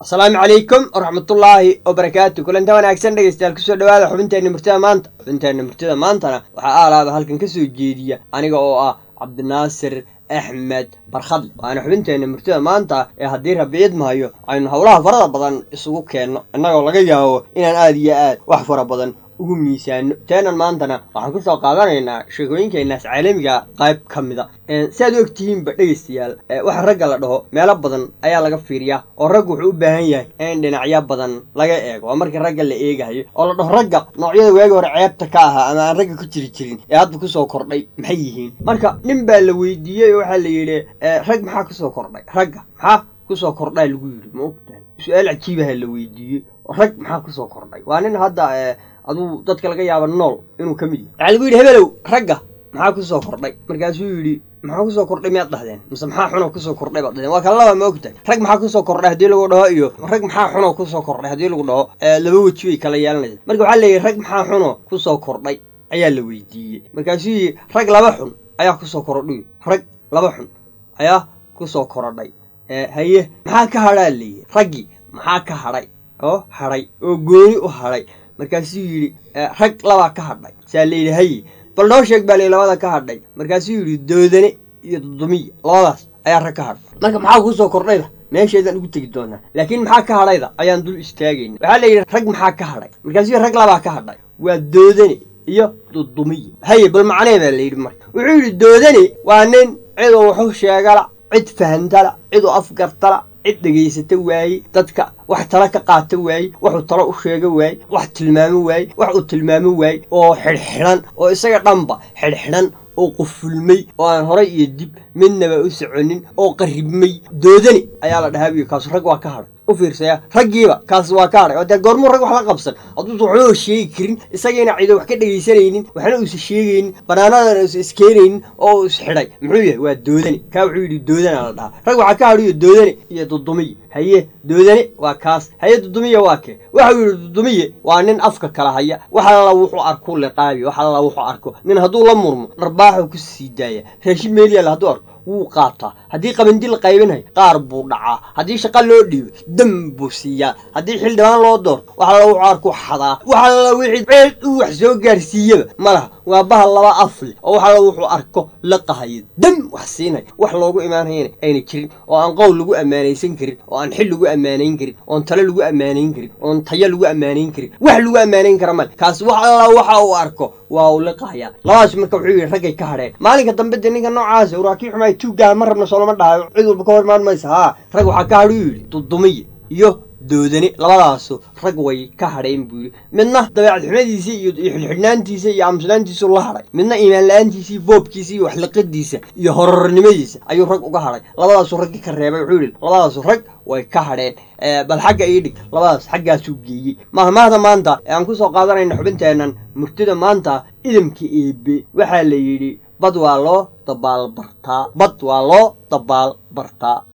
asalaamu calaykum waraxmatullaahi wabarakaatu kulanta wanaagsan dhegeystayaal kusoo dhawaada xubinteenna murtida maanta xubinteenna murtida maantana waxaa aalaaba halkan ka soo jeediya aniga oo ah cabdinaasir axmed barkhadle waana xubinteenna murtida maanta ee haddii rabi idmahayo aynu howlaha farada badan isugu keenno innagoo laga yaabo inaan aada iyo aad wax fara badan ugu miisaano teenan maantana waxaan kusoo qaadanaynaa sheekooyinkeenaas caalamiga qayb ka mida si aad u ogtihiinba dhegeystayaal waxa ragga la dhaho meelo badan ayaa laga fiiriyaa oo raggu wuxuu u baahan yahay in dhinacyo badan laga eego waa markii ragga la eegayo oo la dhaho ragga noocyada waagi hore ceebta ka ahaa ama aan ragga ku jiri jirin ee hadda kusoo kordhay maxay yihiin marka nin baa la weydiiyey oo waxaa la yidhi rag maxaa kusoo kordhay ragga maxaa kusoo kordhaa lagu yidhi ma ogtahay su-aal cajiibaha la weydiiyey rag maxaa kusoo kordhay waa nin hadda aduu dadka laga yaaba nool inuu ka mid yahay waxaa lagu yidhi hebelow ragga maxaa kusoo kordhay markaasuu yidhi maxaa kusoo kordhay miyaad dhahdeen mise maxaa xuno kusoo kordhay baad dhahdeen waa kala laba ma ogtahay rag maxaa kusoo kordhay haddii lagu dhaho iyo rag maxaa xuno kusoo kordhay haddii lagu dhaho laba weji bay kala yeelanaysa marka waxaa leeyahy rag maxaa xuno kusoo kordhay ayaa la weydiiyey markaasuu yidhi rag laba xun ayaa kusoo kordhay rag laba xun ayaa kusoo korodhay haye maxaa ka hadhaa leeyahy raggii maxaa ka hadhay oo hadhay oo gooni u hadhay markaasuu yidhi rag labaa ka hadhay saa la yidhi haye bal noo sheeg baa la labada ka hadhay markaasuu yidhi doodane iyo dudumiya labadaas ayaa rag ka hadhay marka maxaa kusoo kordhayda meesheedaan ugu tegi doonaa laakiin maxaa ka hadhayda ayaan dul istaagayna waxaa la yidhi rag maxaa ka hadhay markaasuu rag labaa ka hadhay waa doodane iyo dudumiya haye bal macnee baa la yidhi marka wuxuu yidhi doodane waa nin ciduu waxu sheegala cid fahantala ciduu afgartala cid dhegaysata waaye dadka wax tala ka qaata waaye waxuu talo u sheega waaye wax tilmaamo waaye wax uu tilmaamo waaye oo xidhxidhan oo isaga dhanba xidhxidhan oo qufulmay oo aan horay iyo dib midnaba u soconin oo qarribmay doodani ayaa la dhahaa buyi kaasu rag waa ka hadhay u fiirsaya raggiiba kaas waa ka hadhay oo dee goormuu rag wax la qabsan hadduusa waxba sheegi karin isagiina cido wax ka dhegaysanaynin waxna uusa sheegaynin banaanadana uusa iskeenaynin oo uu isxidhay muxuu yahay waa doodani kaa wuxuu yidhi doodana la dhahaa rag waxaa ka hadhiyo doodane iyo dudumiye haye doodane waa kaas haye dudumiye waa kee waxau yidhi dudumiye waa nin afka kala haya wax alla wuxuu arku liqaabi wax alla wuxuu arko nin hadduu la murmo dharbaaxuu ku sii daaya raashin meelyaal hadduu arko wuu qaataa haddii qabandi la qaybinayo qaar buu dhacaa haddii shaqa loo dhiibo dam buu siiyaa haddii xildhibaan loo doorto wax alla wuxuu arku xadaa wax alla wixii ceed uu wax soo gaarsiiyaba ma laha waa bahal laba af leh oo wax alla wuxuu arko la qahayo dam wax siinaya wax loogu imaanayana ayna jirin oo aan qowl lagu ammaanaysan karin oo aan xil lagu ammaanayn karin oon tale lagu ammaanayn karin oon tayo lagu ammaanayn karin wax lagu ammaanayn kara male kaas wax alla waxa uu arko waa uu liqahayaa labadaas marka wuxuu yidhi raggay ka hadheen maalinka dambe de ninka noocaasa waraakii xumaay tuuggaha ma rabna soolama dhahayo cid walba ka hor imaan maysa haa rag waxaa ka hadhu yidhi dudumiye iyo doodane labadaasu rag way ka hadheen buu yidhi midna dabeecad xumadiisa iyo xidhxidhnaantiisa iyo aamusnaantiisu la hadhay midna iimaan la-aantiisa iyo boobkiisa iyo waxliqadiisa iyo horornimadiisa ayuu rag uga hadhay labadaasu raggi ka reebay wuxuu yidhi labadaasu rag way ka hadheen bal xagga ii dhig labadaas xaggaasuu geeyey mahmaahda maanta ee aan kusoo qaadanayna xubinteennan murtida maanta idamka eebe waxaa la yidhi bad waa loo dabaal bartaa bad waa loo dabaal bartaa